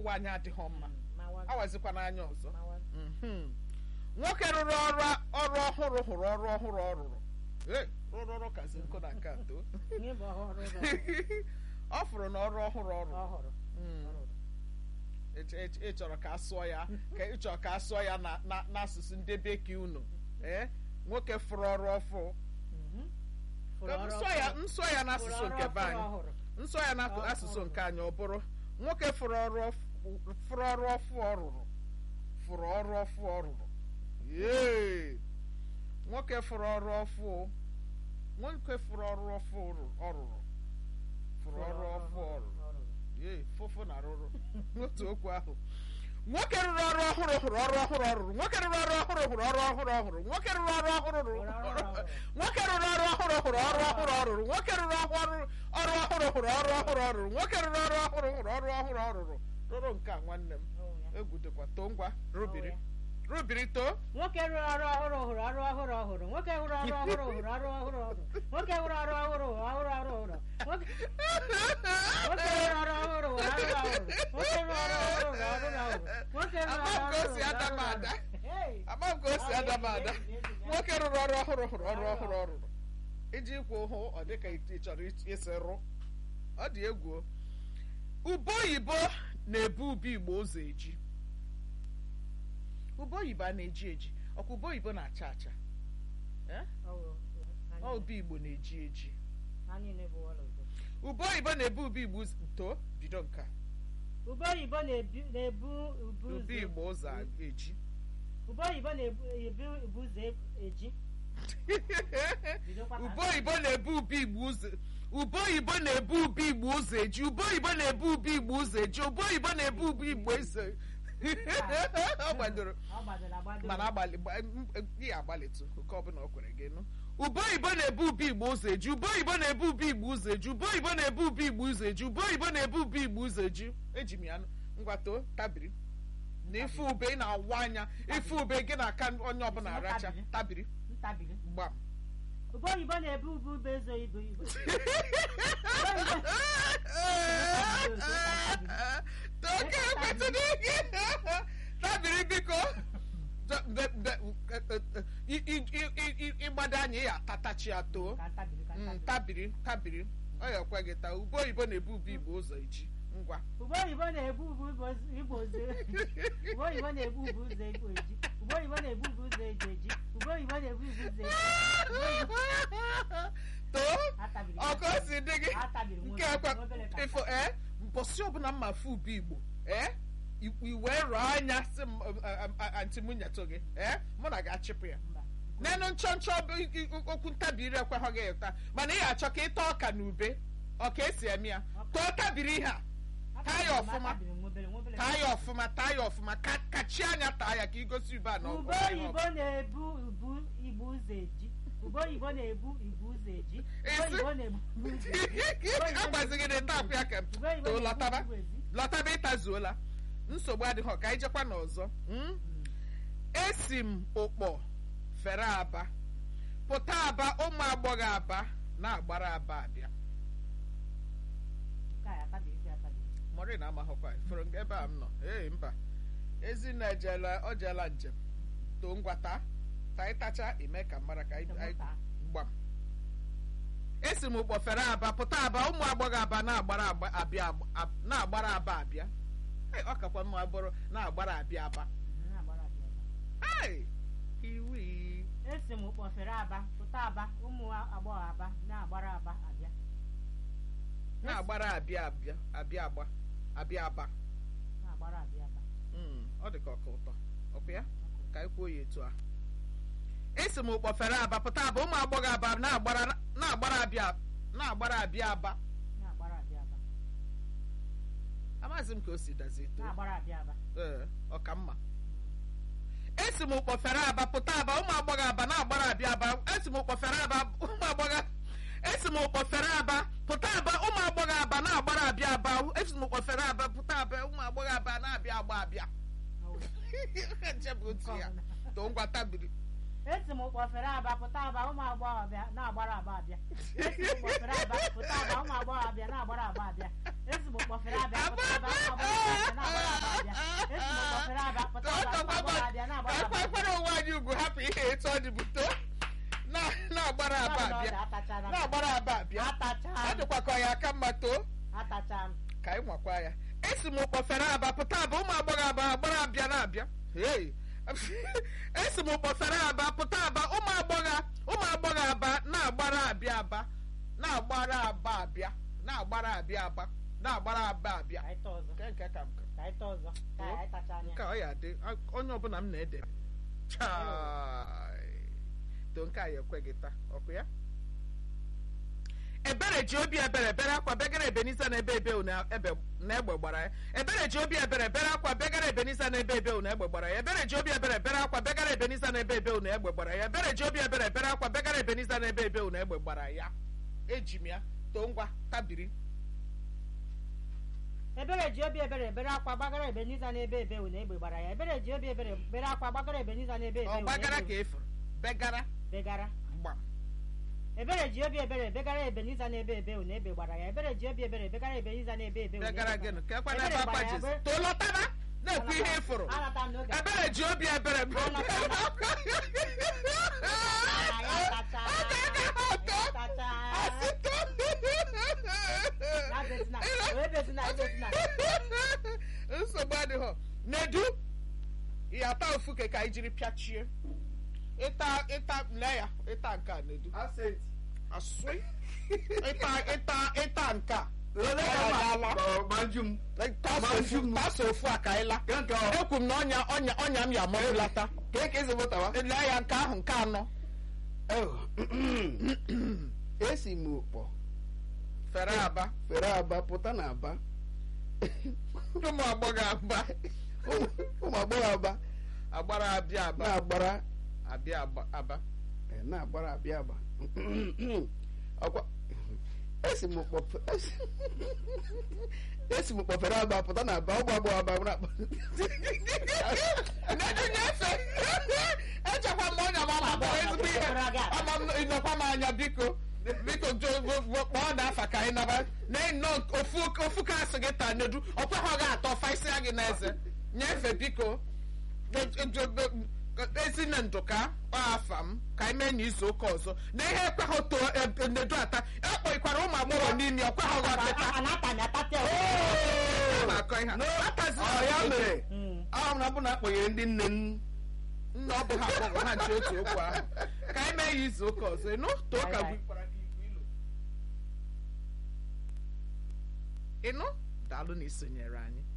anyị adịghị mma Mm, mawa awazikwa n'anya ọzọ mawa Mhm. nwoke rụrụ ọrụ ọrụ ọhụrụ hụrụ ọrụ ọhụrụ ọ rụrụ Ee, rụrụ ọrụ kazi nkụ na nke atọ ihe bụ ọhụrụ ụlọ ọ fụrụ na ọrụ ọhụrụ ọ rụrụ ọhụrụ Mm. ọhụrụ. Ị- ị- ị chọrọ ka a sụọ ya ka ị chọrọ ka a sụọ ya na- na- n'asụsụ ndị bekee unu ee nwoke fụrụ ọrụ ọfụ Mhm. Fụrụ Ka ọrụ nsụọ ya ọhụrụ. nsụọ ya Fụrụ n'asụsụ ọrụ nke be ọhụrụ anyị ọhụrụ. nsọ ya Ọ- n'asụsụ ọhụrụ. nke anyị ọ bụrụ nwoke fụrụ ọrụ ọf- fụrụ ọrụ ọfụ ọ rụrụ fụrụ ọrụ ọfụ ọ rụrụ yee nwoke fụrụ ọrụ ọfụ nwoke fụrụ ọrụ ọfụ ọ rụrụ fụrụ ọrụ ọfụ ọ rụrụ yee fụfụ na rụrụ n'otu okwu ahụ nwoke rụrụ ọrụ ọhụrụ hụrụ ọrụ ọhụrụ ọ rụrụ nwoke rụrụ ọrụ ọhụrụ hụrụ ọrụ ọhụrụ ọ hụrụ nwoke rụrụ ọrụ ọhụrụ rụrụ Hụrụ ọrụ ọhụrụ. nwoke rụrụ ọrụ ọhụrụ hụrụ ọrụ ọhụrụ ọ rụrụ nwoke rụrụ ọhụrụ ọrụ ọhụrụ hụrụ ọrụ ọhụrụ ọ rụrụ nwoke rụrụ ọrụ ọhụrụ hụrụ ọrụ ọhụrụ ọ rụrụ rụrụ nke a nwanne m Ọwụ ya. egwu dịkwa too ngwa rubiri Ọwụ ya. rubiri too nwoke rụrụ ọrụ ọhụrụ hụrụ ọrụ ọhụrụ ọhụrụ nwoke hụrụ ọrụ ọhụrụ hụrụ ọrụ ọhụrụ ọhụrụ nwoke hụrụ ọrụ ọhụrụ hụrụ ọhụrụ ọhụrụ ọhụrụ nwoke nwoke rụrụ ọrụ ọhụrụ hụrụ ọrụ ọhụrụ nwoke rụrụ ọrụ ọhụrụ hụrụ ọrụ ọhụrụ nwoke rụrụ Ama m ọrụ ka o ọhụrụ si hụrụ ada m ọrụ ada. ọhụrụ. Hey! ama m ka o si ada m ada nwoke rụrụ ọrụ ọhụrụ hụrụ ọrụ ọhụrụ ọ rụrụ iji ikwu hụ ọ dịka ị chọrọ isi rụ ọ dị egwu o. ube oyibo na-ebu ube igbo ụzọ eji ube oyibo a na-eji eji ọkwa ube oyibo na-acha acha Eh? Ọwụ, ọ anyị- ube igbo na-eji eji anyị na-ebu ọla udo. ube oyibo na-ebu ube igbo ụzọ too bido nke a. ube oyibo na-ebu na-ebu ubu ube ụzọ igbo ụzọ eji ube oyibo na-ebu ebu ubu ụzọ eji Bidokwa ka- ube oyibo na-ebu ube igbo ụzọ ube oyibo na-ebu ube igbo ụzọ eji ube oyibo na-ebu ube igbo ụzọ eji ube oyibo na-ebu ube igbo ụzọ ọ gbadoro ọ gbadoro agbado mana agbalị gba- m- m- ihe agbalịtụ nke ọbụla o kwere gị nụ ube oyibo na-ebu ube igbo ụzọ eji ube oyibo na-ebu ube igbo ụzọ eji ube oyibo na-ebu ube igbo ụzọ eji ube oyibo na-ebu ube igbo ụzọ eji eji m ya nụ ngwato tabiri na ife ube ị na-awa anya ife ube gị na aka onye ọbụla aracha tabiri ntabiri gbam ube oyibo na-ebu ube ube ezo ibu ibu Toke ekwetụrụ gị tabiri biko D- d- d- i- i- i- i- i- ịgbado anya ya atatachi ya too ka ntabiri ka Mm, ntabiri tabiri tabiri ọ ya ekwe gị taa ube oyibo na-ebu ube igbo ụzọ eji ngwa ube oyibo na-ebu ube ibu- igbo ozo ube oyibo na-ebu ube ụzọ igbo eji ube oyibo na-ebu ube ụzọ eji eji ube oyibo na-ebu ube ụzọ eji too atabiri ọkụ o si dị gị atabiri nke ekwe ifo ee mbọsị ọbụla mma fụ ube igbo ee i- i wee rụọ anya si m antị m nyetụ gị ee mụ na gị achịpụ ya mba n'elu nchọnchọ bụ i- i- okwu ntabiri ekweghọ gị ụta mana ị achọ ka ịta ọka na ube ọka esi eme ya too tabiri ihe a taa ya ọfụma atabiri nwobere nwobere taa ya ọfụma taa ya ọfụma ka kachie anya taa ya ka igosi ube a na ube ọgwụ ihe oyibo na-ebu ubu igbo ụzọ eji ube oyibo na-ebu igbo ụzọ eji ube Ezi. oyibo na-ebu igbo ụzọ eji ọgwụ. agbazighị na ịta akwụ ya ka ube oyibo too na-ebu lọtaba igbo eji lọtaba ịtazuola nsogbu adịghị ka anyị jekwa n'ọzọ mm? esi m ụkpọ fere aba pụta aba ụmụ agbọghọ aba na-agbara aba abịa nke a atabiri dị atabiri mọrị na amaghọkwa fere nke ebe a m nọ ee mba ezinne ejela ọ jeela njem too ngwata ta ịtacha eme ka mara ka anyị anyị- Ịmụta. gbam esi m ụkpọ fere aba pụta aba ụmụ agbọghọ aba na-agbara agba- abịa ab- na-agbara aba abịa Hey, ọ kakwa mma bụrụ na-agbara abịa aba Mhm, na-agbara abịa aba. Hey, iwi esi m kpọfere aba pụta aba ụmụ agbọghọ aba na-agbara aba abịa na-agbara abịa abịa abịa agba abịa aba na-agbara abịa aba Mm, ọ dị ka ọka ụtọ ọkwa ya ka anyị kwuo ya etu a esi m ụkpọfere aba pụta aba ụmụ agbọghọ aba na-agbara na-agbara abịa na-agbara abịa aba na-agbara abịa aba amaghịzi m ka o si dazi eto na-agbara abịa aba ee ọka mma esi m ụkpọfere aba pụta aba ụmụ agbọghọ aba na-agbara abịa aba esi m ụkpọfere aba ụmụ agbọghọ esi m ụkpọfere aba pụta aba ụmụ agbọghọ aba na-agbara abịa aba esi m ụkpọfere aba pụta aba ụmụ agbọghọ aba na-abịa agba abịa nche bụ otu ya too ngwa tabiri esi m kpọfere aba pụta aba ụmụ agbọghọ abịa na-agbara aba abịa esi m kpọfere aba pụta aba ụmụ agbọghọ abịa na-agbara aba abịa esi m kpọfere abịa pụta aba ụmụ agbọghọ abịa na-agbara aba anyị nwakwa ya esi m kpọfere aba pụta aba ụmụ agbọghọ aba agbara abịa na-abịa hey esi m kpọfere aba pụta aba ụmụ agbọghọ ụmụ agbọghọ aba na-agbara abịa aba na-agbara aba abịa na-agbara abịa aba na-agbara aba abịa ka anyị taa ọzọ nke nke ka m ka ka anyị taa ọzọ ka anyị tacha anya nke a ọ ya dị onye ọbụla m na-edere chai to nke a ya ekweghị taa ọkụ ya ebere ji obi ebere bere akwa begara ebenisa na ebe ebe na ebe na egbe gbara ya ebere ji obi ebere bere akwa begara ebenisa na ebe ebe na egbe gbara ya ebere ji obi ebere bere akwa begara ebenisa na ebe ebe na egbe gbara ya ebere ji obi ebere bere akwa begara ebenisa na ebe ebe na egbe gbara ya eji m ya too ngwa tabiri ebere ji obi ebere ebere akwa gbagara ebeniza n'ebe ebe na egbe gbara ya ebere ji obi ebere bere akwa gbagara ebeniza n'ebe ebe ọ na gbagara ka egbe efuru begara begara gbam ebere ji obi ebere begara ebeniza n'ebe ebe na egbe gbara ya ebere ji obi ebere begara ebeniza n'ebe ebe na begara egbe gịnị ka ekwe Ebere n'ebe gbara akwa ya, jesi ebere- too lọtaba na-ekwu ihe ịfụrụ Anata m n'oge ebere ji obi ebere Ya tacha. Ya tacha. Ya bezina. Wee bezina, wee bezina. nsogbu adịghị nedu ihe ata ofu ke ka anyị jiri pịachie ịta ịta lee ya ịta nke a nedu Accent. asụị ịta ịta ịta nke a Lele Ọ ka ala. ma manjum. tasa ofu tasa ofu a ka anyị la Ke nke ọ. ekwu m na ọnya ọnya ọnya m ya amọbụlata Ke ka esi mụtawa? lee ya nke ahụ nke anọ Oh. Esi m ụkpọ fere aba fere aba pụta na aba. ụmụ agbọghọ aba Ụmụ ụmụ agbọghọ aba agbara abịa aba na-agbara abịa aba aba eh, na-agbara abịa aba. Ọkwa esi m ụkpọ esi- esi m ụkpọ fere aba pụta na aba ụmụ agbọghọ aba na Nnedu nyefe echekwa m ọnya m ama bụrụ ezigbo ihe ama m ịnọkwa m anya biko biko jo- jo- jo- kpọọ na afa ka anyị naba na nnọọ ofu ofu ka asị gị taa nedu ọkweghị gị atọ faisia gị n'eze nyefe biko Jo- jo- jo- ezi na ndụka ọ afa m ka anyị mee n'izu ụka ọzọ na ihe ekweghị too e- nedu ata ekpọikwara ụmụ agbọghọ n'imi ọkweghị gị ọtịta Anata m atata ya. Ọ na-akọ ihe a. Atazila ọ ya oke. mere Mm. ahụ m na bụ na akpọnyere ndị nne m nna ọ bụ ha agbọghọ ha nche otu okwu ahụ ka anyị mee ya izu ụka ọzọ ịnụ too ka Bye bye. gwikwara gị igwe ilu ịnụ daalụ na isonyere anyị